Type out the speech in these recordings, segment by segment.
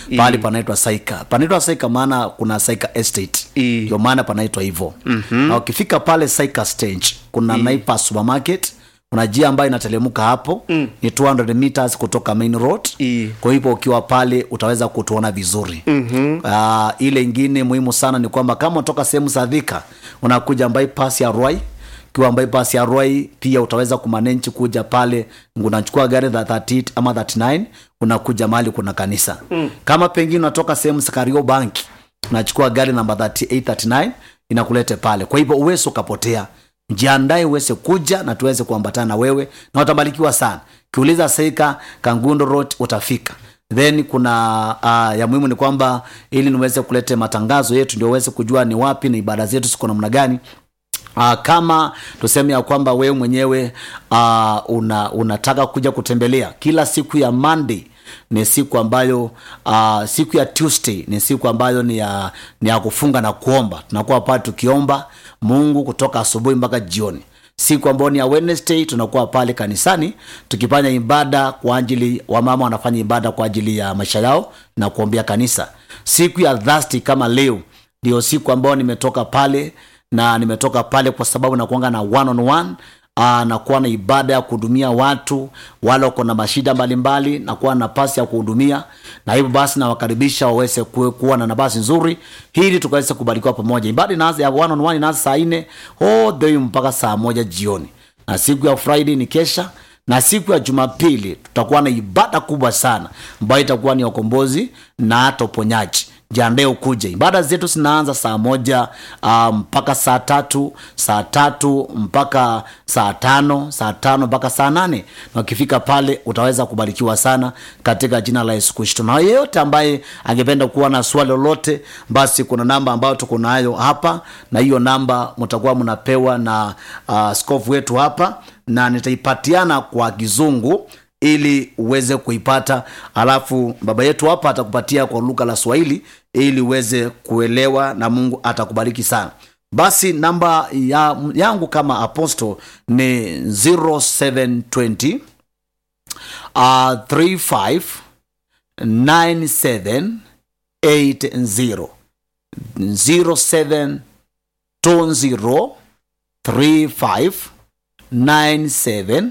pahali panaitwa saika panaitwa saika maana kuna saika estate I. ndio maana panaitwa hivyo mm-hmm. na ukifika pale saika stage kuna naipa supermarket kuna njia ambayo inatelemuka hapo mm. ni 200 meters kutoka main road I. kwa hivyo ukiwa pale utaweza kutuona vizuri mm-hmm. uh, ile ingine muhimu sana ni kwamba kama unatoka sehemu za dhika unakuja bypass ya rwai ukiwa bypass ya rwai pia utaweza kumanenchi kuja pale unachukua gari za 38 ama 39 unakuja mahali kuna kanisa mm. kama pengine unatoka sehemu za kario banki unachukua gari namba 38 39 inakulete pale kwa hivyo uwezi ukapotea jiandae uweze kuja na tuweze kuambatana na wewe na utabarikiwa sana kiuliza seika kangundo road utafika then kuna uh, ya muhimu ni kwamba ili niweze kulete matangazo yetu ndio uweze kujua ni wapi na ibada zetu ziko namna gani Uh, kama tuseme ya kwamba wewe mwenyewe uh, una, unataka kuja kutembelea kila siku ya monday ni siku ambayo uh, siku ya tuesday ni siku ambayo ni ya, ni ya kufunga na kuomba tunakuwa pale tukiomba mungu kutoka asubuhi mpaka jioni siku ambayo ni ya wednesday tunakuwa pale kanisani tukifanya ibada kwa ajili wamama wanafanya ibada kwa ajili ya maisha yao na kuombea kanisa siku ya thursday kama leo ndio siku ambayo nimetoka pale na nimetoka pale kwa sababu nakuanga na one on one Aa, nakuwa na ibada ya kuhudumia watu wale wako na mashida mbalimbali nakuwa na nafasi ya kuhudumia na hivyo basi nawakaribisha waweze kuwe- kuwa na nafasi nzuri ili tukaweze kubarikiwa pamoja ibada inaanza ya one on one inaanza saa nne all the way mpaka saa moja jioni na siku ya friday ni kesha na siku ya jumapili tutakuwa na ibada kubwa sana ambayo itakuwa ni ya ukombozi na hata uponyaji jiandae ukuje ibada zetu zinaanza saa moja uh, mpaka saa tatu saa tatu mpaka saa tano saa tano mpaka saa nane na ukifika pale utaweza kubarikiwa sana katika jina la yesu kristo na yeyote ambaye angependa kuwa na swali lolote basi kuna namba ambayo tuko nayo hapa na hiyo namba mtakuwa mnapewa na uh, skofu wetu hapa na nitaipatiana kwa kizungu ili uweze kuipata alafu baba yetu hapa atakupatia kwa lugha la swahili ili uweze kuelewa na mungu atakubariki sana basi namba ya, yangu kama apostle ni 0720 uh, 35 97 80 07 20 35 97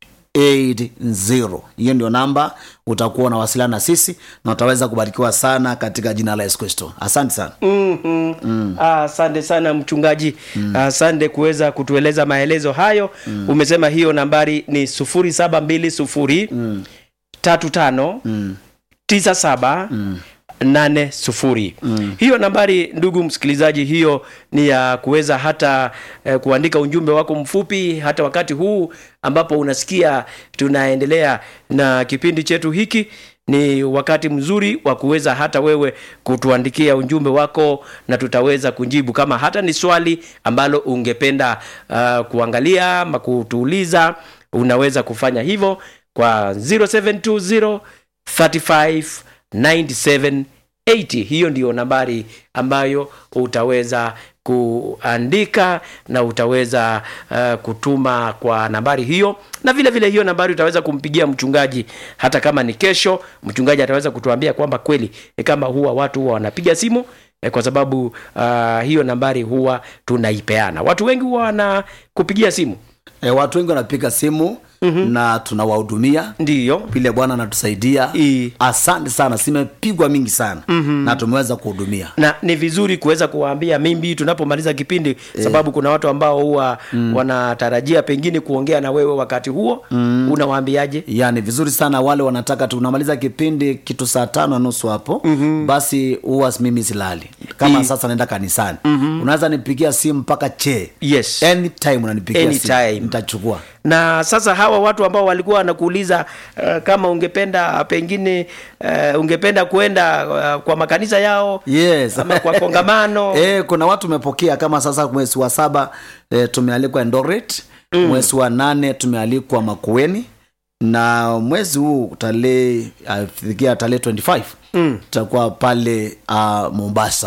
80 hiyo ndio namba utakuwa unawasiliana na sisi na utaweza kubarikiwa sana katika jina la yesu kristo asante sana mm-hmm. mm. asante sana mchungaji asante kuweza kutueleza maelezo hayo mm. umesema hiyo nambari ni sufuri saba mbili sufuri mm. tatu tano mm. tisa saba mm nane sufuri mm. hiyo nambari ndugu msikilizaji hiyo ni ya kuweza hata eh, kuandika ujumbe wako mfupi hata wakati huu ambapo unasikia tunaendelea na kipindi chetu hiki ni wakati mzuri wa kuweza hata wewe kutuandikia ujumbe wako na tutaweza kujibu kama hata ni swali ambalo ungependa uh, kuangalia ama kutuuliza unaweza kufanya hivyo kwa 0720 35 97 80 hiyo ndiyo nambari ambayo utaweza kuandika na utaweza uh, kutuma kwa nambari hiyo na vile vile hiyo nambari utaweza kumpigia mchungaji hata kama ni kesho mchungaji ataweza kutuambia kwamba kweli eh, kama huwa watu huwa wanapiga simu eh, kwa sababu uh, hiyo nambari huwa tunaipeana watu wengi huwa wanakupigia simu e, watu wengi wanapiga simu mm-hmm. na tunawahudumia ndiyo vile bwana anatusaidia I. asante sana zimepigwa mingi sana mm-hmm. na tumeweza kuhudumia na ni vizuri kuweza kuwaambia mimbi tunapomaliza kipindi e. sababu kuna watu ambao huwa mm. wanatarajia pengine kuongea na wewe wakati huo mm. unawaambiaje yani vizuri sana wale wanataka tunamaliza kipindi kitu saa tano na nusu hapo mm-hmm. basi huwa mimi silali kama I. sasa naenda kanisani mm-hmm. unaweza nipigia simu mpaka che yes anytime unanipigia Anytime. simu nitachukua na sasa hawa watu ambao walikuwa wanakuuliza uh, kama ungependa pengine uh, ungependa kwenda uh, kwa makanisa yao yes ama kwa kongamano e, kuna watu umepokea kama sasa mwezi wa saba e, tumealikwa Eldoret mm. mwezi wa nane tumealikwa Makueni na mwezi huu tarehe afikia tarehe 25 mm. tutakuwa pale uh, Mombasa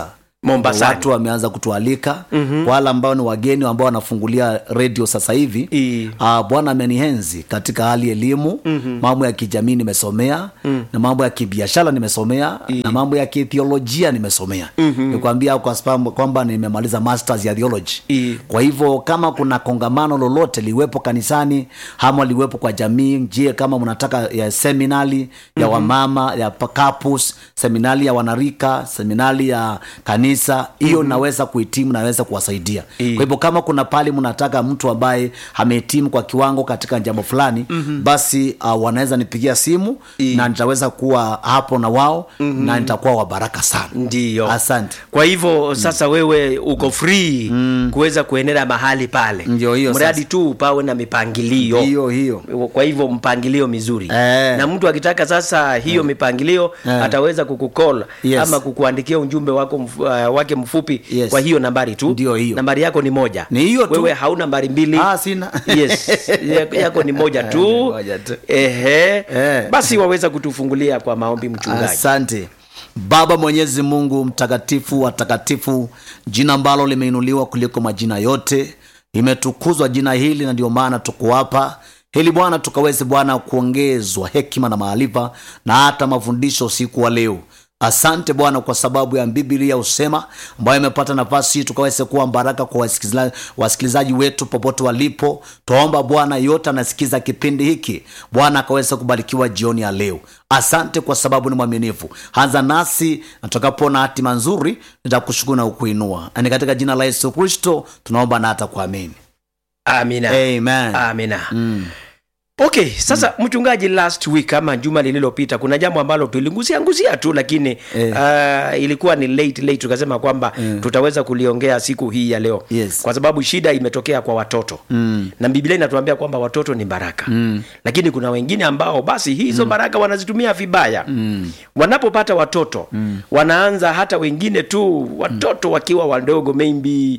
Mombasani. watu wameanza kutualika mm-hmm. wale ambao ni wageni ambao wanafungulia redio sasa hivi I. uh, bwana amenihenzi katika hali elimu mm-hmm. mambo ya kijamii nimesomea mm. na mambo ya kibiashara nimesomea I. na mambo ya kithiolojia nimesomea mm-hmm. nikwambia kwa sababu kwamba nimemaliza masters ya theology I. kwa hivyo kama kuna kongamano lolote liwepo kanisani ama liwepo kwa jamii je kama mnataka ya seminari ya mm-hmm. wamama ya pa- couples seminari ya wanarika seminari ya kanisa hiyo mm-hmm. naweza kuhitimu naweza kuwasaidia I. kwa hivyo kama kuna pali mnataka mtu ambaye amehitimu kwa kiwango katika jambo fulani mm-hmm. basi uh, wanaweza nipigia simu I. na nitaweza kuwa hapo na wao mm-hmm. na nitakuwa wa baraka sana ndiyo asante kwa hivyo sasa wewe uko free kuweza kuenenda mahali pale Ndio hiyo mradi sasa. tu pawe na mipangilio hiyo hiyo kwa hivyo mpangilio mizuri Eh. na mtu akitaka sasa hiyo mipangilio Eh. ataweza kukukola Yes. ama kukuandikia ujumbe wako mf, uh, wake mfupi Yes. kwa hiyo nambari tu Ndio hiyo. nambari yako ni moja Ni hiyo tu. wewe hauna nambari mbili Ah, sina. yes yako- yako ni moja Ni tu moja tu. ehe Eh. basi waweza kutufungulia kwa maombi mchungaji asante baba mwenyezi mungu mtakatifu watakatifu jina ambalo limeinuliwa kuliko majina yote limetukuzwa jina hili na ndio maana tuko hapa ili bwana tukaweze bwana kuongezwa hekima na maarifa na hata mafundisho usiku wa leo asante bwana kwa sababu ya bibilia usema ambayo imepata nafasi hii tukaweze kuwa baraka kwa wasikiliza- wasikilizaji wetu popote walipo twaomba bwana yote anasikiza kipindi hiki bwana akaweze kubarikiwa jioni ya leo asante kwa sababu ni mwaminifu anza nasi na tutakapoona hatima nzuri nitakushukuru na kukuinua Na ni katika jina la yesu kristo tunaomba na hata kuamini amina amen amina Mm. okay sasa mm. mchungaji last week ama juma lililopita kuna jambo ambalo tuligusia ngusia tu lakini Eh. uh, ilikuwa ni late late tukasema kwamba Eh. tutaweza kuliongea siku hii ya leo Yes. kwa sababu shida imetokea kwa watoto Mm. na biblia inatuambia kwamba watoto ni baraka mm. lakini kuna wengine ambao basi hizo mm. baraka wanazitumia vibaya mm. wanapopata watoto mm. wanaanza hata wengine tu watoto wakiwa wadogo maybe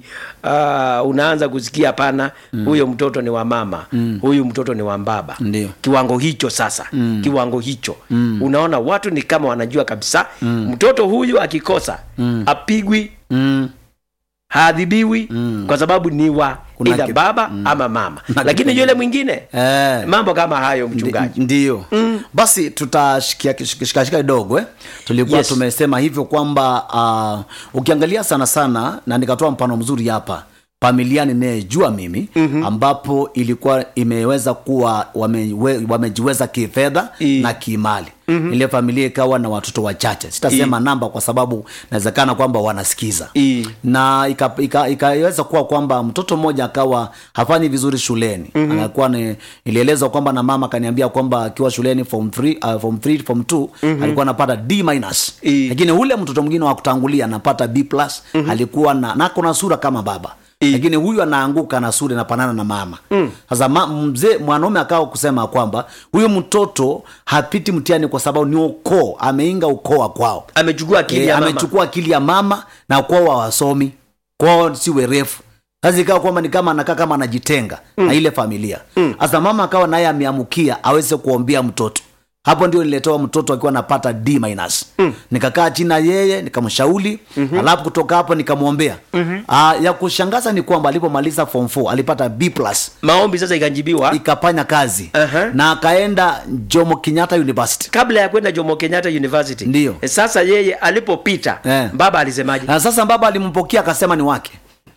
uh, unaanza kusikia hapana mm. huyo mtoto ni wa mama mm. huyu mtoto ni wa baba Ndio. kiwango hicho sasa mm. kiwango hicho mm. unaona watu ni kama wanajua kabisa mm. mtoto huyu akikosa mm. apigwi Mm. haadhibiwi mm. kwa sababu ni wa Kuna ida ki- baba mm. ama mama Na lakini kipengele. yule mwingine Eh. mambo kama hayo mchungaji Ndi- ndiyo mm. basi tutashikashika kidogo eh? tulikuwa Yes. tumesema hivyo kwamba uh, ukiangalia sana sana na nikatoa mfano mzuri hapa familia ninayejua mimi mm-hmm. ambapo ilikuwa imeweza kuwa wamewe, wamejiweza kifedha I. na kiimali mm-hmm. ile familia ikawa na watoto wachache sitasema namba kwa sababu inawezekana kwamba wanasikiza I. na ikaweza ika, ikaweza kuwa kwamba mtoto mmoja akawa hafanyi vizuri shuleni mm-hmm. anakuwa ni ilielezwa kwamba na mama akaniambia kwamba akiwa shuleni form 3 uh, form 3 form 2 mm-hmm. alikuwa anapata d minus I. lakini ule mtoto mwingine wa kutangulia anapata b plus mm-hmm. alikuwa na nako na sura kama baba I. lakini huyu anaanguka na sura inapanana na mama sasa ma, mzee mwanaume akawa kusema kwamba huyu mtoto hapiti mtihani kwa sababu ni ukoo ameinga ukoo wa kwao amechukua akili e, ya mama amechukua akili ya mama na kwao hawasomi kwao si werefu sasa ikawa kwamba ni kama anakaa kama anajitenga mm. na ile familia sasa mm. mama akawa naye ameamukia aweze kuombea mtoto hapo ndio niletewa mtoto akiwa anapata d minus mm. nikakaa chini na yeye nikamshauri mm-hmm. alafu kutoka hapo nikamwombea mm-hmm. Aa, ya kushangaza ni kwamba alipomaliza form 4 alipata b plus maombi sasa ikajibiwa ikafanya kazi Aha. na akaenda jomo kenyatta university kabla ya kwenda jomo kenyatta university Ndiyo. E, sasa yeye alipopita Eh. baba alisemaje na sasa baba alimpokea akasema ni wake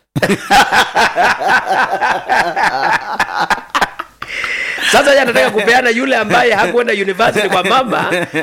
sasa yeye anataka kupeana yule ambaye hakwenda university kwa mama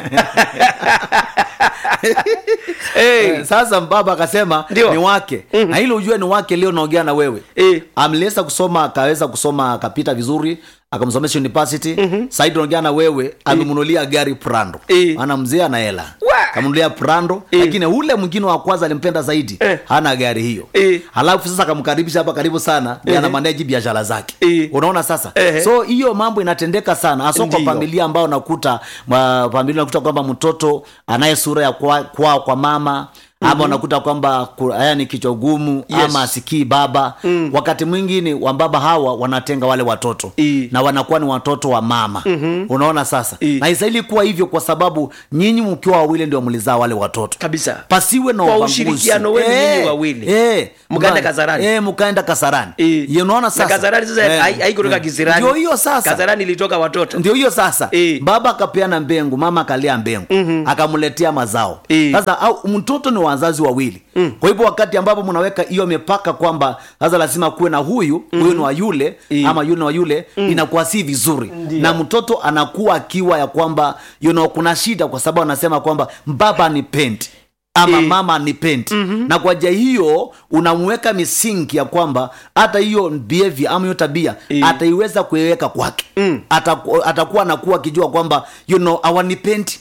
hey. sasa baba akasema Ndio. ni wake mm-hmm. na ili ujue ni wake leo naongea na wewe Eh. amliweza kusoma akaweza kusoma akapita vizuri akamsomesha university mm-hmm. saidi naongea na wewe amemnunulia gari prando Eh. ana mzee ana hela Wa! kamnunulia prando Eh. lakini ule mwingine wa kwanza alimpenda zaidi Eh. hana gari hiyo Eh. halafu sasa akamkaribisha hapa karibu sana eh. ana maneji biashara zake Eh. unaona sasa Eh. so hiyo mambo inatendeka sana hasa kwa Ndiyo. familia ambao unakuta ma- familia unakuta kwamba mtoto anaye sura ya kwa, kwa, kwa mama ama unakuta kwamba ku- haya ni kichwa gumu Yes. ama asikii baba wakati mwingine wambaba hawa wanatenga wale watoto I. na wanakuwa ni watoto wa mama unaona sasa I. na istahili kuwa hivyo kwa sababu nyinyi mkiwa wawili ndio mlizaa wale watoto kabisa pasiwe na Kwa ubaguzi. ushirikiano wenu Eh, nyinyi wawili. eh, Mkaenda mka- Kasarani. eh, mkaenda kasarani Eh. Ya, unaona na sasa kazarani sasa Eh, hai- haikutoka eh. kisirani ndio hiyo sasa kazarani ilitoka watoto ndio hiyo sasa Eh. baba akapeana mbengu mama akalia mbengu akamletea mazao Eh. sasa au mtoto ni wazazi wawili kwa hivyo wakati ambapo mnaweka hiyo mipaka kwamba sasa lazima kuwe na huyu huyu ni wa yule Eh. ama yule ni wa yule inakuwa si vizuri Ndio. na mtoto anakuwa akiwa ya kwamba you know, kuna shida kwa sababu anasema kwamba baba ni pendi ama Eh. mama ni pendi na kwa njia hiyo unamweka misingi ya kwamba hata hiyo behavior ama hiyo tabia Eh. ataiweza kuiweka kwake Ataku- atakuwa anakuwa akijua kwamba you know awanipendi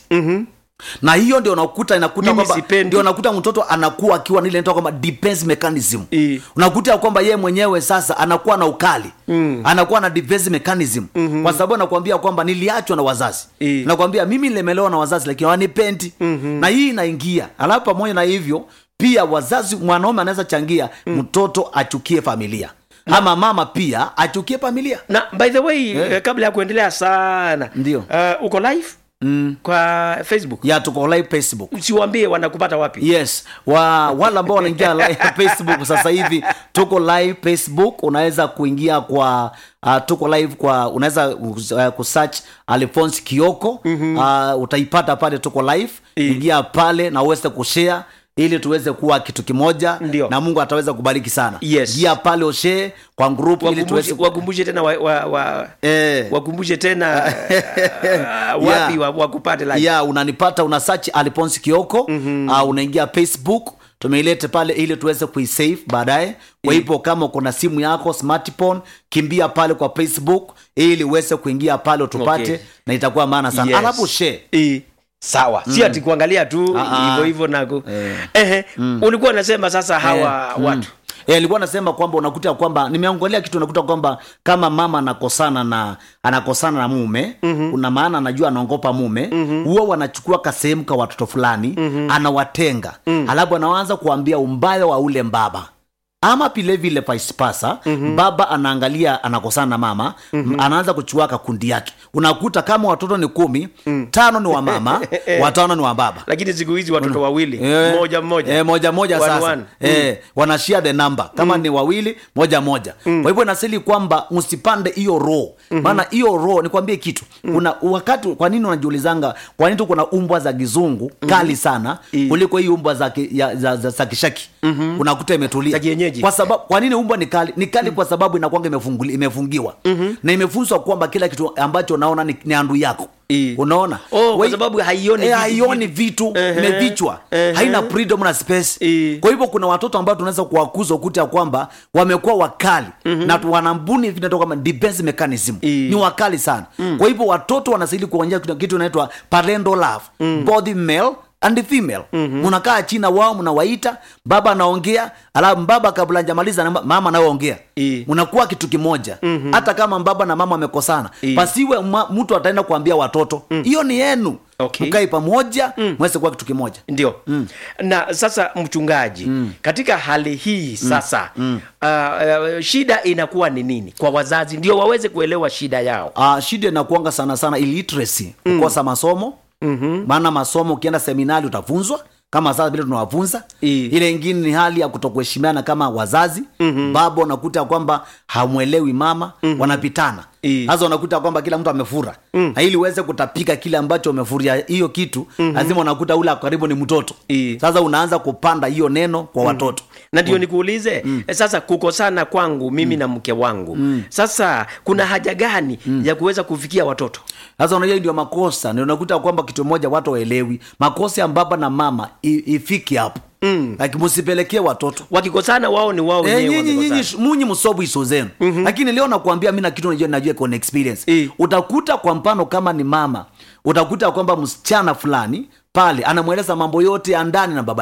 na hiyo ndio unakuta inakuta Mimi kwamba sipendi. ndio unakuta mtoto anakuwa akiwa nile inaitwa kwamba defense mechanism Eh. unakuta ya kwamba yeye mwenyewe sasa anakuwa na ukali mm. anakuwa na defense mechanism mm-hmm. kwa sababu anakuambia kwamba niliachwa na wazazi Eh. nakwambia mimi nilemelewa na wazazi lakini wanipendi mm-hmm. na hii inaingia alafu pamoja na hivyo pia wazazi mwanaume anaweza changia mtoto achukie familia ama mama pia achukie familia na by the way eh, kabla ya kuendelea sana Ndio. uh, uko live mm. kwa facebook ya tuko live facebook usiwambie wanakupata wapi yes wa wale ambao wanaingia live facebook sasa hivi tuko live facebook unaweza kuingia kwa uh, tuko live kwa unaweza uh, kusearch alphonse kioko mm-hmm. uh, utaipata pale tuko live ingia pale na uweze kushare ili tuweze kuwa kitu kimoja Ndio. na mungu ataweza kubariki sana Yes. ingia pale ushare kwa group ili wakumbushe, tuweze wakumbushe tena wa, wa, wa, eh, wakumbushe tena uh, wapi Yeah. wa, wakupate live ya unanipata una search alphonse kioko mm-hmm. uh, unaingia facebook tumeilete pale ili tuweze kuisave baadaye kwa hivyo kama uko na simu yako smartphone kimbia pale kwa facebook ili uweze kuingia pale utupate Okay. na itakuwa maana sana Yes. alafu share Eh, sawa si ati kuangalia tu Ah, ah. hivyo hivyo naku Eh. ehe ulikuwa unasema sasa hawa Eh, mm. watu Eh, alikuwa nasema kwamba unakuta kwamba nimeangalia kitu unakuta kwamba kama mama anakosana na anakosana na mume mm-hmm. una maana anajua anaongopa mume mm-hmm. huwa wanachukua kasehemu ka watoto fulani mm-hmm. anawatenga mm-hmm. alafu anaanza kuambia umbaya wa ule mbaba ama vile vile vice versa mm-hmm. baba anaangalia anakosana na mama mm-hmm. anaanza kuchukua kakundi yake unakuta kama watoto ni kumi mm. tano ni wa mama watano ni wa baba lakini siku hizi watoto wawili Eh, moja mmoja eh, moja moja One, sasa one. eh, wanashare the number kama ni wawili moja moja kwa hivyo inasili kwamba msipande hiyo roho maana hiyo roho nikwambie kitu kuna wakati kwa nini unajiulizanga kwa nini tu kuna umbwa za kizungu kali sana kuliko hii umbwa za, ki- ya- za, za, za kishaki unakuta imetulia Za kienyeji. kwa sababu kwa nini umbwa ni kali ni kali kwa sababu inakwanga imefunguli- imefungiwa na imefunzwa kwamba kila kitu ambacho unaona ni, ni andu yako I. unaona Oh, kwa Wei- sababu haioni eh, vitu- haioni vitu Ehe. imevichwa Ehe. haina freedom na space I. kwa hivyo kuna watoto ambao tunaweza kuwakuza ukuta ya kwamba wamekuwa wakali mm-hmm. na tu- wanambuni vinatoka kama defense mechanism I. ni wakali sana mm. kwa hivyo watoto wanastahili kuonyesha kitu- kitu inaitwa parental love mm. both male and female mm-hmm. mnakaa china wao mnawaita baba anaongea alafu baba kabla njamaliza mama anayoongea I. mnakuwa kitu kimoja mm-hmm. hata kama baba na mama wamekosana I. pasiwe ma, mtu ataenda kuambia watoto hiyo ni yenu Okay. mkae pamoja mweze kuwa kitu kimoja ndio na sasa mchungaji katika hali hii sasa uh, uh, shida inakuwa ni nini kwa wazazi ndio waweze kuelewa shida yao uh, shida inakuanga sana sana illiteracy kukosa masomo mm-hmm. maana masomo ukienda seminari utafunzwa kama sasa vile tunawafunza I. ile ingine ni hali ya kutokuheshimiana kama wazazi mm-hmm. baba unakuta kwamba hamwelewi mama mm-hmm. wanapitana I. sasa unakuta kwamba kila mtu amefura mm. na ili uweze kutapika kile ambacho umefuria hiyo kitu mm-hmm. lazima unakuta ule ako karibu ni mtoto I. sasa unaanza kupanda hiyo neno kwa watoto na ndio nikuulize eh, sasa kukosana kwangu mimi na mke wangu sasa kuna haja gani ya kuweza kufikia watoto sasa unajua hii ndio makosa ndio unakuta kwamba kitu moja watu waelewi makosa ya baba na mama i- ifiki hapo mm. lakini msipelekee watoto wakikosana wao ni wao Eh, wenyewe nyinyi nyinyi wamekosana. munyi msobu iso zenu lakini leo nakuambia mi na kitu najua najua iko na experience Eh. utakuta kwa mfano kama ni mama utakuta kwamba msichana fulani pale anamweleza mambo yote ya ndani na baba yake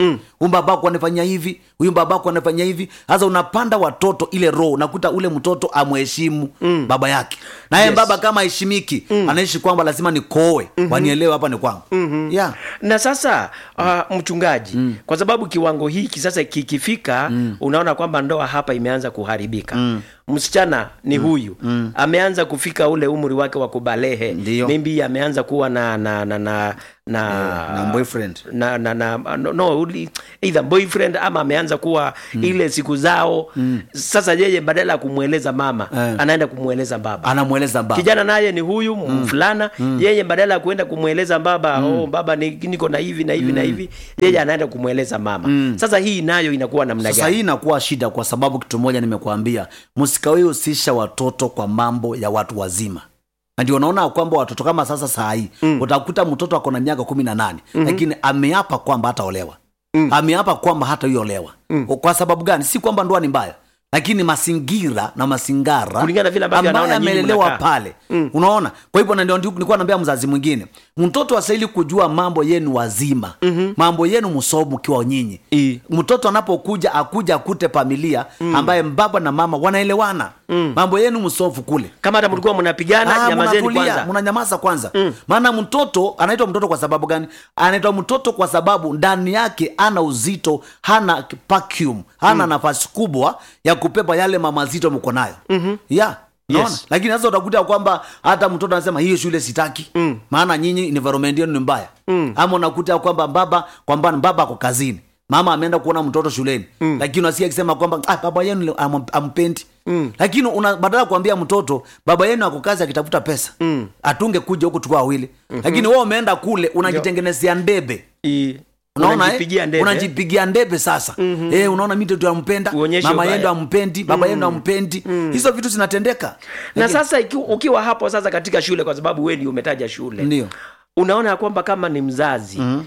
mm. huyu babako anafanyia hivi huyu babako anafanyia hivi sasa unapanda watoto ile roho unakuta ule mtoto amheshimu mm. baba yake naye Yes. baba kama heshimiki mm. anaishi kwamba lazima nikoe mm-hmm. wanielewe hapa ni kwangu mm-hmm. yeah. na sasa uh, mchungaji mm. kwa sababu kiwango hiki sasa kikifika mm. unaona kwamba ndoa hapa imeanza kuharibika mm. msichana ni mm. huyu mm. ameanza kufika ule umri wake wa kubalehe Ndiyo. maybe ameanza kuwa na na na na na, na boyfriend. na, na, na no, no uli- either boyfriend ama ameanza kuwa mm. ile siku zao mm. sasa yeye badala ya kumweleza mama Eh. anaenda kumweleza baba anamweleza baba kijana naye ni huyu mfulana yeye badala ya kuenda kumweleza baba oh, baba ni, niko na hivi na hivi na hivi yeye anaenda kumweleza mama sasa hii nayo inakuwa namna sasa gani hii inakuwa shida kwa sababu kitu moja nimekuambia msikawai husisha watoto kwa mambo ya watu wazima na ndio unaona kwamba watoto kama sasa saa hii mm. utakuta mtoto ako na miaka kumi na nane mm-hmm. lakini ameapa kwamba hataolewa mm. ameapa kwamba hataiolewa mm. kwa sababu gani si kwamba ndoa ni mbaya lakini mazingira na mazingara Kulingana vile ambavyo ambaye anaona nyinyi amelelewa mnakaa. pale mm. unaona kwa hivyo na ndio ndio nilikuwa naambia mzazi mwingine mtoto asaili kujua mambo yenu wazima mm-hmm. mambo yenu msomo mkiwa nyinyi I. mtoto anapokuja akuja akute familia mm. ambaye baba na mama wanaelewana mm. mambo yenu msofu kule kama hata mlikuwa mnapigana Ah, nyamazeni mnatulia, kwanza mnanyamaza kwanza maana mtoto anaitwa mtoto kwa sababu gani anaitwa mtoto kwa sababu ndani yake ana uzito hana vacuum hana nafasi kubwa ya kupepa yale mamazito mko nayo mm-hmm. yeah Unaona? Yes. lakini sasa utakuta kwamba hata mtoto anasema hiyo shule sitaki mm. maana nyinyi environment yenu ni mbaya mm. ama unakuta kwamba baba kwamba baba ako kazini mama ameenda kuona mtoto shuleni mm. lakini unasikia akisema kwamba ah, baba yenu am- ampendi mm. lakini una badala ya kuambia mtoto baba yenu ako kazi akitafuta pesa mm. atunge kuja huku tukua wawili mm-hmm. lakini wewe umeenda kule unajitengenezea ndebe I. unaona Unajipigia eh? ndebe. unajipigia ndebe sasa mm-hmm. eh, unaona mi ndio ampenda Uonyeshe mama ubaya. yendo ampendi baba yendo ampendi hizo vitu zinatendeka na sasa iki, ukiwa hapo sasa katika shule kwa sababu wewe ndio umetaja shule ndio unaona ya kwamba kama ni mzazi mm-hmm.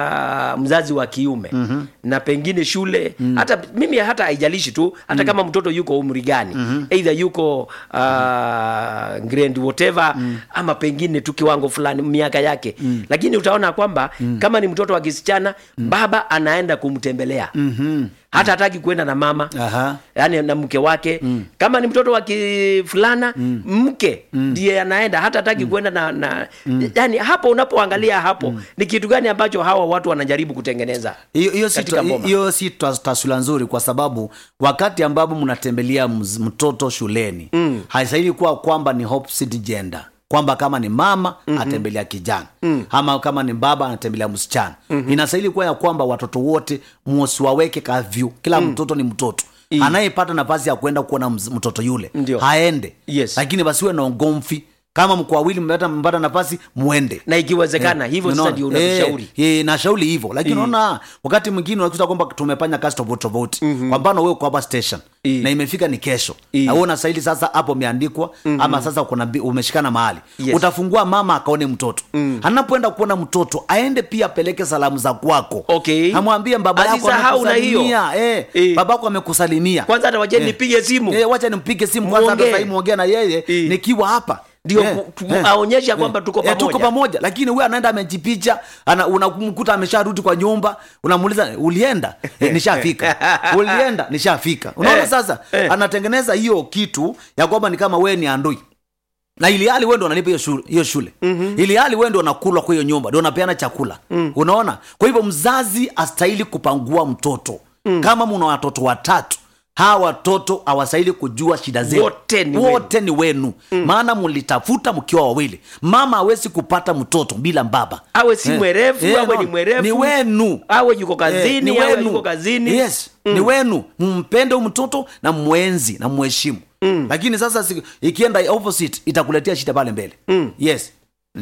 Uh, mzazi wa kiume mm-hmm. na pengine shule mm-hmm. hata mimi hata haijalishi tu hata mm-hmm. kama mtoto yuko umri gani mm-hmm. either yuko uh, grade whatever mm-hmm. ama pengine tu kiwango fulani miaka yake mm-hmm. lakini utaona kwamba mm-hmm. kama ni mtoto wa kisichana mm-hmm. baba anaenda kumtembelea mm-hmm. hata hataki kuenda na mama Aha. yani na mke wake mm. kama ni mtoto wa kifulana mm. mke ndiye anaenda hata hataki mm. kuenda na, na mm. yani hapo unapoangalia hapo mm. ni kitu gani ambacho hawa watu wanajaribu kutengeneza hiyo hiyo si katika boma. hiyo si tas- taswira nzuri kwa sababu wakati ambapo mnatembelea mz- mtoto shuleni mm. haistahili kuwa kwamba ni opposite gender kwamba kama ni mama mm-hmm. atembelea kijana mm. ama kama ni baba anatembelea msichana mm-hmm. inastahili kuwa ya kwamba watoto wote musiwaweke kavyu kila mm. mtoto ni mtoto I. anayepata nafasi ya kwenda kuona mz- mtoto yule Ndio. haende Yes. lakini basiwe na ugomvi kama mko wawili mmepata mpata nafasi mwende na ikiwezekana hivyo sasa Unaona? ndio unatushauri Eh, eh, nashauri hivyo lakini unaona wakati mwingine unakuta kwamba tumefanya kazi tofauti tofauti mm-hmm. kwa mfano wewe uko hapa station Eh. na imefika ni kesho Eh. na wewe unastahili sasa hapo umeandikwa mm-hmm. ama sasa kuna bi- umeshikana mahali Yes. utafungua mama akaone mtoto mm. anapoenda kuona mtoto aende pia apeleke salamu za kwako Okay. amwambie baba yako Asisahau na hiyo. amekusalimia eh, Eh. babako amekusalimia kwanza hata wacheni nipige simu eh, wacha nimpige simu kwanza hata Muongee. sahii muongea na yeye Eh. nikiwa hapa Ndio Eh, ku- tu- eh, aonyeshe kwamba eh, tuko eh, tuko pamoja. pamoja lakini huyu anaenda amejipicha ana, unamkuta amesharudi kwa nyumba unamuuliza ulienda eh, nishafika ulienda nishafika unaona Eh, sasa eh. anatengeneza hiyo kitu ya kwamba ni kama wewe ni andui na ili hali wewe ndo unalipa hiyo shule, hiyo shule. Mm-hmm. ili hali wewe ndo unakula kwa hiyo nyumba ndo unapeana chakula mm. unaona kwa hivyo mzazi astahili kupangua mtoto mm. kama mna watoto watatu hawa watoto hawastahili kujua shida zenu Wote ni wote ni wenu mm. maana mlitafuta mkiwa wawili mama hawezi kupata mtoto bila baba awe si Eh, mwerefu eh, awe no, ni mwerefu ni wenu awe yuko Eh, kazini ni awe wenu. yuko kazini yes ni wenu mpende huyu mtoto na mwenzi na mheshimu mm. lakini sasa si- ikienda opposite itakuletea shida pale mbele mm. yes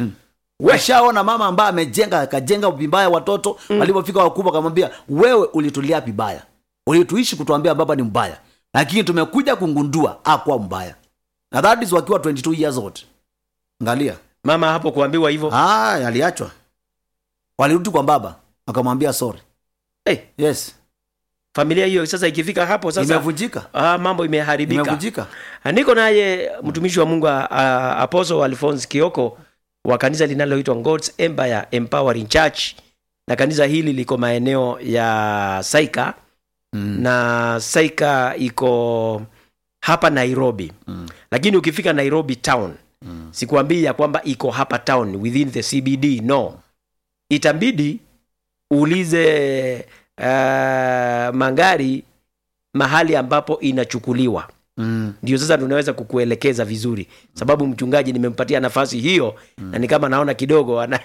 washaona mama ambaye amejenga akajenga vibaya watoto mm. walipofika wakubwa akamwambia wewe ulitulia vibaya ulituishi kutuambia baba ni mbaya lakini tumekuja kungundua akuwa mbaya na that is wakiwa 22 years old ngalia mama hapo kuambiwa hivyo ah, aliachwa walirudi kwa baba akamwambia sorry hey, yes familia hiyo sasa ikifika hapo sasa imevunjika ah, mambo imeharibika imevunjika niko naye mtumishi wa mungu uh, apostle alphonse kioko wa kanisa linaloitwa god's empire empowering church na kanisa hili liko maeneo ya saika Mm. na saika iko hapa nairobi Mm. lakini ukifika nairobi town Mm. sikuambii ya kwamba iko hapa town within the cbd no itabidi uulize uh, magari mahali ambapo inachukuliwa Mm. ndio sasa tunaweza kukuelekeza vizuri sababu mchungaji nimempatia nafasi hiyo na ni kama naona kidogo ana...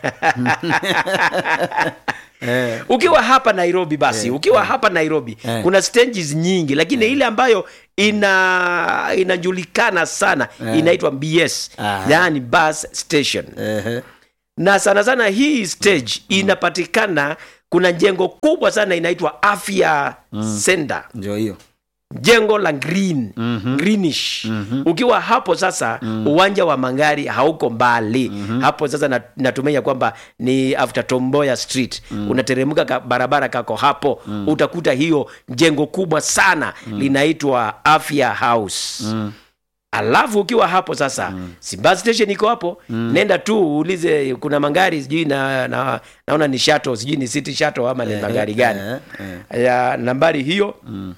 Eh. ukiwa hapa nairobi basi ukiwa hapa nairobi Eh. kuna stages nyingi lakini ile ambayo ina inajulikana sana Eh. inaitwa bs Aha. yaani bus station Ehe. na sana sana hii stage inapatikana kuna jengo kubwa sana inaitwa afya center ndio hiyo jengo la green Mhm. greenish Mhm. ukiwa hapo sasa uwanja wa magari hauko mbali hapo sasa na- natumai ya kwamba ni after tomboya street unateremka ka, barabara kako hapo utakuta hiyo jengo kubwa sana linaitwa afya house Mm. alafu ukiwa hapo sasa mm. si bus station iko hapo nenda tu uulize kuna magari sijui na, na, naona ni shato sijui ni city shato ama ni magari gani Eh, eh. ya nambari hiyo Mm.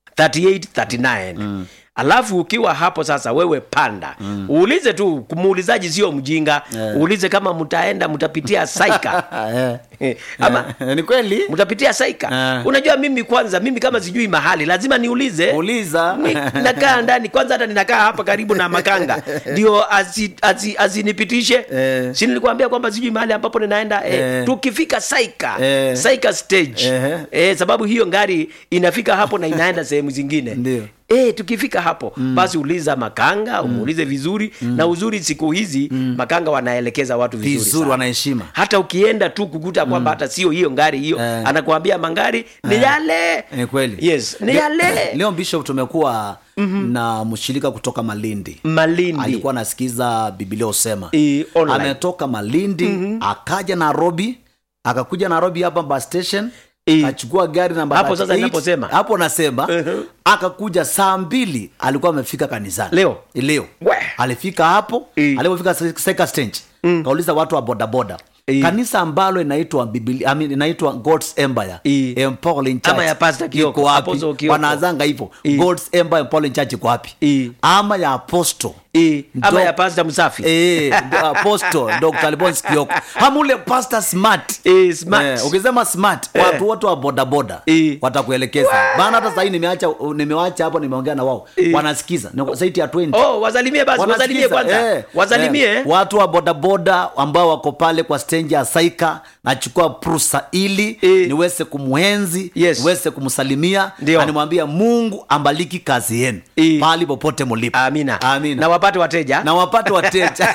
3839 Mm. alafu ukiwa hapo sasa wewe panda mm. uulize tu muulizaji sio mjinga Eh. uulize kama mtaenda mtapitia saika Eh. Eh, ama Eh, ni kweli mtapitia saika Eh. unajua mimi kwanza mimi kama sijui mahali lazima niulize uliza Ni- nakaa ndani kwanza hata ninakaa hapa karibu na makanga ndio asi- asi- asinipitishe Eh. si nilikuambia kwamba sijui mahali ambapo ninaenda eh, Eh. tukifika saika Eh. saika stage Ehe. eh, sababu hiyo ngari inafika hapo na inaenda sehemu zingine Ndio. E, tukifika hapo mm. basi uliza makanga umuulize vizuri mm. na uzuri siku hizi mm. makanga wanaelekeza watu vizuri, vizuri sana. wanaheshima hata ukienda tu kukuta kwamba hata sio hiyo ngari hiyo Eh. anakuambia mangari ni yale ni kweli yes ni Le- yale leo bishop tumekuwa na mshirika kutoka malindi malindi alikuwa anasikiza bibilia usema e, online. ametoka malindi akaja nairobi akakuja nairobi hapa bus station Eh. akachukua gari namba Hapo sasa 38. ninaposema. hapo nasema Mhm. akakuja saa mbili alikuwa amefika kanisani Leo? leo We. alifika hapo Eh. alipofika second stage kauliza watu wa bodaboda Eh. kanisa ambalo inaitwa Biblia, I mean, inaitwa God's Empire Eh. Empowering Church Ama ya Pastor Kioko, iko wapi? Apostle Kioko. wanaanzanga hivyo Eh. God's Empire Empowering Church iko wapi Eh. ama ya apostle e, ama Ndo- ya pasta msafi Eh, ndo apostle Dr. Alphonse Kioko hamule pastor smart Eh, smart. Eh, ukisema smart Eh. watu wote wa bodaboda Eh. watakuelekeza maana hata sahii nimeacha nimewacha hapo nimeongea na wao Eh. wanasikiza Ni zaidi ya 20 oh wasalimie basi wasalimie Wanasikiza, kwanza eh, wasalimie eh. watu wa bodaboda ambao wako pale kwa stendi ya saika nachukua prusa ili Eh. niweze kumwenzi Yes. niweze kumsalimia Ndio. na nimwambia mungu ambaliki kazi yenu Eh. pahali popote mulipo amina Amina. na wapate wateja na wapate wateja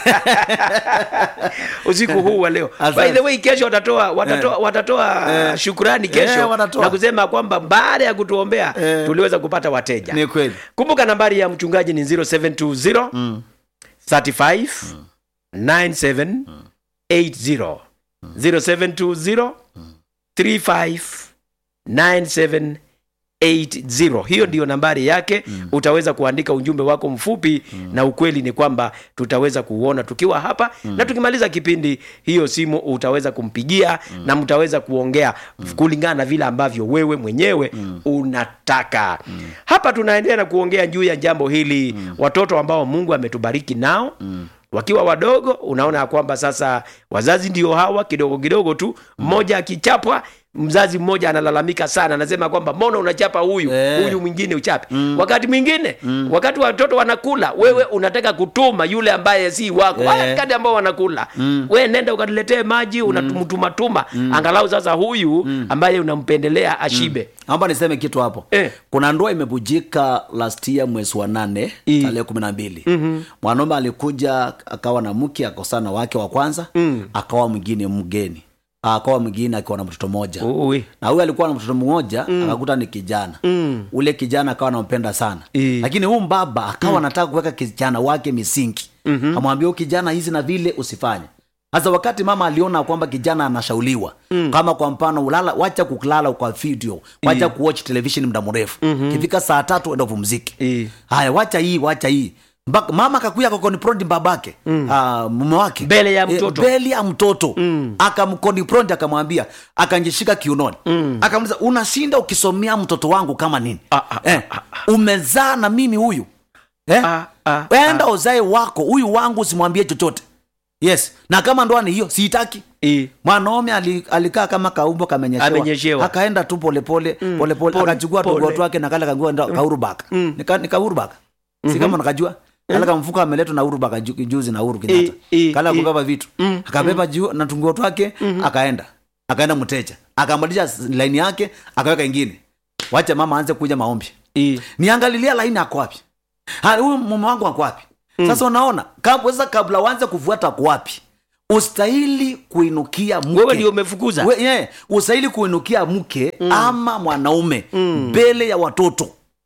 usiku huu wa leo Asante. by the way kesho watatoa watatoa, watatoa Eh. shukurani kesho Eh, watatoa. na kusema kwamba baada ya kutuombea Eh. tuliweza kupata wateja ni kweli kumbuka nambari ya mchungaji ni 0720 Mm. 35 97 80 0720 35 97 80 hiyo ndiyo nambari yake mm. utaweza kuandika ujumbe wako mfupi mm. na ukweli ni kwamba tutaweza kuuona tukiwa hapa mm. na tukimaliza kipindi hiyo simu utaweza kumpigia mm. na mtaweza kuongea mm. kulingana na vile ambavyo wewe mwenyewe mm. unataka mm. hapa tunaendelea na kuongea juu ya jambo hili mm. watoto ambao mungu ametubariki nao mm wakiwa wadogo unaona ya kwamba sasa wazazi ndio hawa kidogo kidogo tu mmoja akichapwa mzazi mmoja analalamika sana anasema kwamba mbona unachapa huyu Eh. huyu mwingine uchape wakati mwingine wakati watoto wanakula wewe unataka kutuma yule ambaye si wako Eh. wakati ambao wanakula we nenda ukaniletee maji unamtumatuma angalau sasa huyu ambaye unampendelea ashibe amba niseme kitu hapo Eh. kuna ndoa imebujika last year mwezi wa nane I. tarehe kumi na mbili mwanaume alikuja akawa na mke akosana na wake wa kwanza Mm. akawa mwingine mgeni akawa mwingine akiwa na mtoto mmoja Ui. na huyu alikuwa na mtoto mmoja akakuta ni kijana Mm. ule kijana akawa anampenda sana I. lakini huu mbaba akawa anataka kuweka kijana wake misingi mm-hmm. amwambia huyu kijana hizi na vile usifanye sasa wakati mama aliona kwamba kijana anashauliwa mm. kama kwa mfano ulala wacha kulala kwa video wacha kuwatch television muda mrefu mm-hmm. kifika saa tatu enda upumzike I. haya wacha hii wacha hii Mpaka- mama akakuya akakonfront babake mm. uh, mume wake Mbele ya Eh, mtoto. mbele ya mtoto mm. akamkonfront akamwambia akanjishika kiunoni mm. akamuliza unashinda ukisomea mtoto wangu kama nini Ah, ah, eh, umezaa na mimi huyu eh? Ah, ah, enda uzae wako huyu wangu usimwambie chochote yes na kama ndoa ni hiyo siitaki Eh. mwanaume ali- alikaa kama kaumbo kamenyeshewa Amenyeshewa. akaenda tu polepole polepole pole, akachukua pole. tugoto wake na kale kangua ndo kaurubaka nika, nika urubaka si kama nakajua kale kamfuka ameletwa na urubaka ju- juzi na uru Kenyatta Eh, eh, kale eh. akubeba vitu akabeba juu na tungoto wake akaenda akaenda mteja akambadilisha laini yake akaweka ingine wacha mama aanze kuja maombi Eh. niangalilia laini ako wapi Ha, huyu mume wangu ako wapi sasa unaona kab- sasa kabla uanze kufuata ako wapi ustahili kuinukia mke wewe ndio umefukuza We, yeah, ustahili kuinukia mke ama mwanaume mbele ya watoto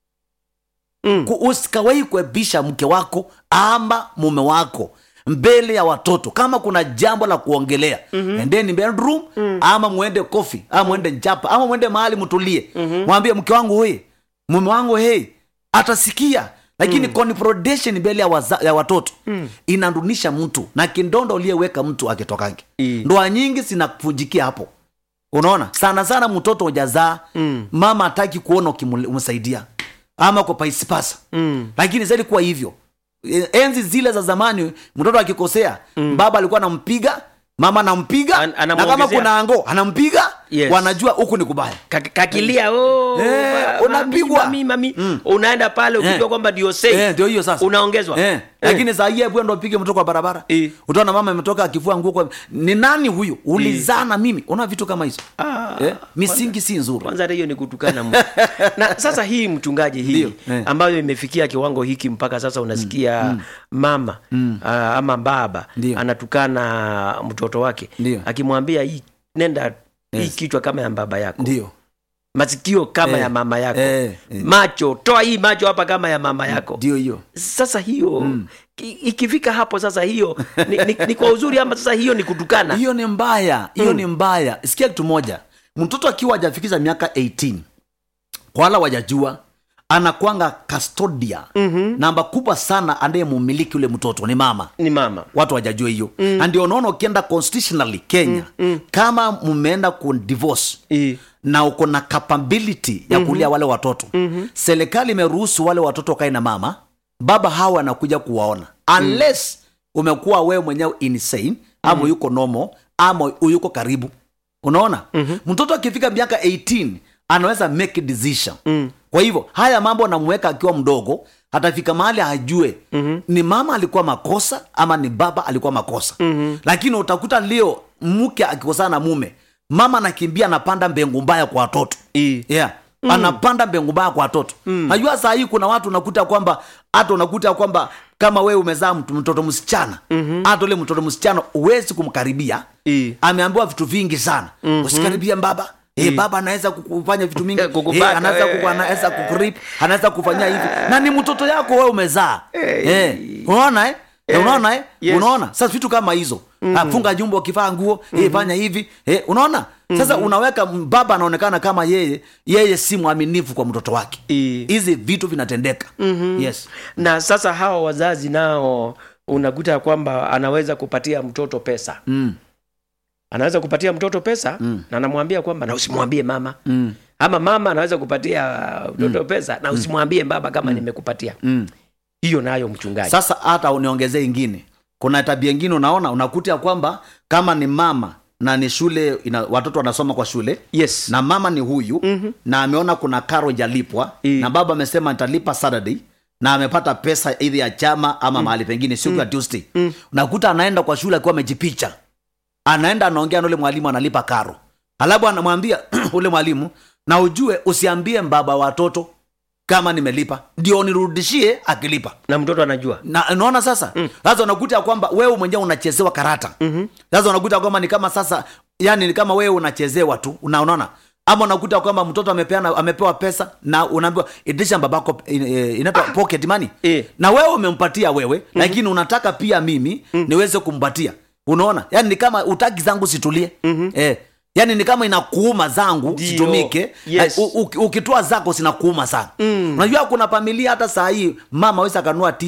Mm. Ku- usikawahi kuebisha mke wako ama mume wako mbele ya watoto kama kuna jambo la kuongelea mm-hmm. endeni bedroom mm. ama mwende kofi ama mwende njapa ama mwende mahali mtulie mm-hmm. mwambie mke wangu he mume wangu he atasikia lakini mm. confrontation mbele ya, waza, ya watoto mm. inadunisha mtu na kindondo uliyeweka mtu akitokange Mm. ndoa nyingi zinakujikia hapo unaona sana sana mtoto ujazaa mm. mama hataki kuona ukimsaidia ama kwa paisipasa Mm. lakini zaidi kuwa hivyo E- enzi zile za zamani mtoto akikosea mm. baba alikuwa anampiga mama anampiga An- na kama anamuongezea. kuna ango anampiga Yes. wanajua huku ni kubaya Kak- kakilia oh, Eh, ma- unapigwa. mami, mami, mami. unaenda pale ukijua Eh. kwamba ndio safe. Eh, ndio hiyo sasa unaongezwa eh. lakini saa hii hebu ndo upige mtoto kwa barabara Eh. utaona mama ametoka akivua nguo kwa ni nani huyu ulizaa na mimi una vitu kama hizo Ah, eh? misingi si nzuri kwanza hata hiyo ni kutukana Mungu. na sasa hii mchungaji hii Ndio, eh. ambayo imefikia kiwango hiki mpaka sasa unasikia mama ah, ama baba Ndio. anatukana mtoto wake Ndio. akimwambia hii nenda hii Yes. kichwa kama ya baba yako ndio masikio kama Eh, ya mama yako eh, eh. macho toa hii macho hapa kama ya mama yako ndio hiyo sasa hiyo ki- ikifika hapo sasa hiyo ni, ni, ni kwa uzuri ama sasa hiyo ni kutukana hiyo ni mbaya hiyo ni mbaya sikia kitu moja mtoto akiwa hajafikisha miaka 18 kwa wala wajajua anakwanga kastodia mm-hmm. namba kubwa sana anayemumiliki ule mtoto ni mama ni mama watu wajajua hiyo mm. na ndio unaona ukienda constitutionally kenya mm, mm. kama mmeenda ku divorce I. na uko na capability ya kulia wale watoto mm-hmm. serikali imeruhusu wale watoto wakae na mama baba hawa anakuja kuwaona unless umekuwa wewe mwenyewe insane ama mm-hmm. yuko normal ama yuko karibu unaona mm-hmm. mtoto akifika miaka 18 anaweza make decision mm. kwa hivyo haya mambo anamweka akiwa mdogo atafika mahali ajue mm-hmm. ni mama alikuwa makosa ama ni baba alikuwa makosa mm-hmm. lakini utakuta leo mke akikosana na mume mama anakimbia anapanda mbengu mbaya kwa watoto I. yeah. mm. anapanda mbengu mbaya kwa watoto mm. najua saa hii kuna watu unakuta kwamba hata unakuta kwamba kama wewe umezaa mtu- mtoto msichana mm-hmm. hata ule mtoto msichana huwezi kumkaribia I. ameambiwa vitu vingi sana mm-hmm. usikaribia baba Eh, baba anaweza kufanya vitu mingi Eh, kukupaka, eh, anaweza eh. kuku, anaweza kukurip anaweza kufanyia hivi na ni mtoto yako wewe umezaa eh. unaona eh? Eh, unaona eh? yes. unaona sasa vitu kama hizo mm-hmm. funga jumbo ukivaa nguo mm-hmm. eh, fanya hivi eh, unaona sasa mm-hmm. unaweka baba anaonekana kama yeye yeye si mwaminifu kwa mtoto wake I. hizi vitu vinatendeka mm-hmm. yes na sasa hawa wazazi nao unakuta ya kwamba anaweza kupatia mtoto pesa mm. anaweza kupatia mtoto pesa mm. na anamwambia kwamba na usimwambie mama Mm. ama mama anaweza kupatia mtoto pesa na usimwambie baba kama nimekupatia Mm. hiyo nayo mchungaji sasa hata uniongezee ingine kuna tabia ingine unaona unakuta ya kwamba kama ni mama na ni shule ina, watoto wanasoma kwa shule yes na mama ni huyu mm-hmm. na ameona kuna karo jalipwa I. na baba amesema nitalipa saturday na amepata pesa idhi ya chama ama mm. mahali pengine siku ya tuesday mm. unakuta anaenda kwa shule akiwa amejipicha anaenda anaongea na ule mwalimu analipa karo alafu anamwambia ule mwalimu na ujue usiambie baba watoto kama nimelipa ndio nirudishie akilipa na mtoto anajua na unaona sasa sasa unakuta ya kwamba wewe mwenyewe unachezewa karata sasa unakuta kwamba ni kama sasa yani ni kama wewe unachezewa tu una- unaona ama unakuta kwamba mtoto amepeana amepewa pesa na unaambiwa itisha babako in- eh, inaitwa pocket money Eh. na wewe umempatia wewe lakini unataka pia mimi niweze kumpatia unaona yani ni kama utaki zangu situlie eh yani ni kama inakuuma zangu Ndio. situmike Yes. Eh, u- u- ukitoa zako zinakuuma sana unajua kuna familia hata saa hii mama awezi akanua tisu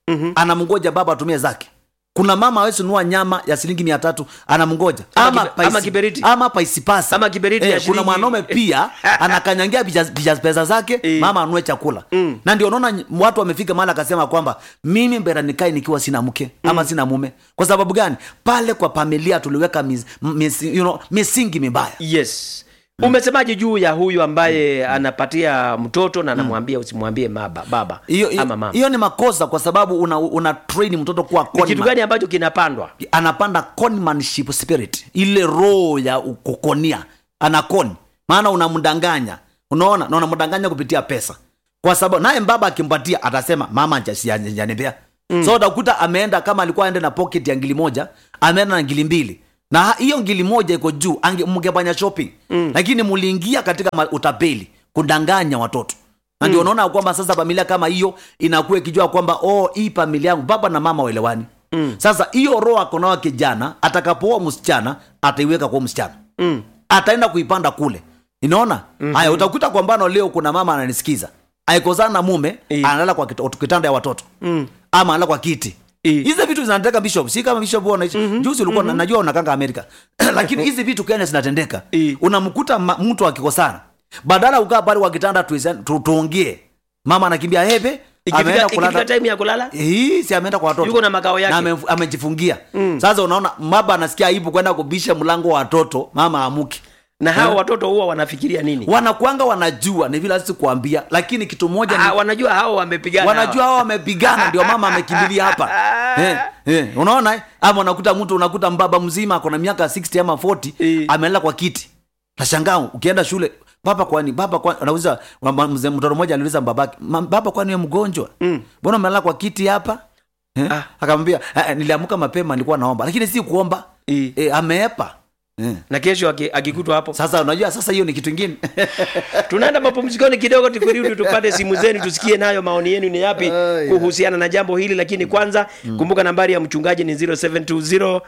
mm-hmm. anamngoja baba atumie zake kuna mama awezi nunua nyama ya shilingi mia tatu anamngoja Ama kibe- ama kiberiti. ama paisipasi Ama kiberiti ya kuna shilingi- mwanaume pia anakanyangia picha picha- pesa zake Eh. mama anunue chakula na ndio unaona ny- watu wamefika mahali akasema kwamba mimi mbera nikae nikiwa sina mke ama sina mume kwa sababu gani pale kwa familia tuliweka mis, mis, you know, misingi mibaya yes umesemaje juu ya huyu ambaye anapatia mtoto na anamwambia usimwambie maba baba hiyo hiyo- ama mama hiyo ni makosa kwa sababu una, una train mtoto kuwa ni kitu conman. gani ambacho kinapandwa anapanda conmanship spirit ile roho ya kukonia anakoni maana unamdanganya unaona na unamdanganya kupitia pesa kwa sababu naye mbaba akimpatia atasema mama janipea mm. so utakuta ameenda kama alikuwa aende na pocket ya ngili moja ameenda na ngili mbili na ha- hiyo ngili moja iko juu ange- mngefanya shopping mm. lakini muliingia katika ma- utapeli kudanganya watoto na ndio unaona kwamba sasa familia kama hiyo inakuwa ikijua kwamba oh hii familia yangu baba na mama waelewani mm. sasa hiyo roho akonawa kijana atakapooa msichana ataiweka kwa msichana mm. ataenda kuipanda kule inaona mm-hmm. haya utakuta kwa mbano leo kuna mama ananisikiza aikozana na mume Eh. analala kwa kit- kitanda ya watoto mm. ama analala kwa kiti Eh. hizi vitu zinatendeka bishop si kama bishop huwa unaishi mm-hmm. juzi ulikuwa mm-hmm. najua unakanga amerika lakini hizi vitu kenya zinatendeka Eh. unamkuta ma- mtu akikosana badala ukaa pale kwa kitanda tuize- tu- tuongee mama anakimbia hebe ikifika ameenda ikifika kulala time ya kulala hii si ameenda kwa watoto Yuko na makao yake. na ame- amejifungia sasa unaona baba anasikia aibu kwenda kubisha mlango wa watoto mama amuki na hao watoto huwa wanafikiria nini wanakwanga wanajua ni vile sisi kuambia lakini kitu moja ni ah, wanajua hao wamepigana wanajua hao wamepigana ndio mama amekimbilia hapa eh, eh, unaona eh? ama unakuta mtu unakuta mbaba mzima akona miaka 60 ama 40 Eh. amelala kwa kiti nashangaa ukienda shule baba kwani baba kwani anauliza mama- mzee mtoto mmoja aliuliza babake "Ma- baba kwani wewe mgonjwa mbona umelala kwa kiti hapa eh? Ah. akamwambia "Eh, eh, niliamka mapema nilikuwa naomba lakini si kuomba Eh. eh, ameepa eh. na kesho aki- akikutwa hapo sasa unajua sasa hiyo ni kitu ingine tunaenda mapumzikoni kidogo tukirudi tupate simu zenu tusikie nayo maoni yenu ni yapi kuhusiana na jambo hili lakini kwanza kumbuka nambari ya mchungaji ni 0720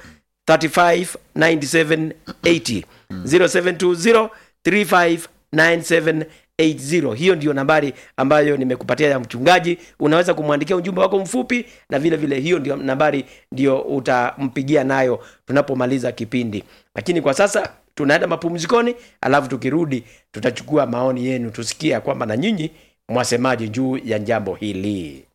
35 97 80 0720 35 97 80 hiyo ndiyo nambari ambayo nimekupatia ya mchungaji unaweza kumwandikia ujumbe wako mfupi na vile vile hiyo ndio nambari ndio utampigia nayo tunapomaliza kipindi lakini kwa sasa tunaenda mapumzikoni alafu tukirudi tutachukua maoni yenu tusikia kwamba na nyinyi mwasemaje juu ya jambo hili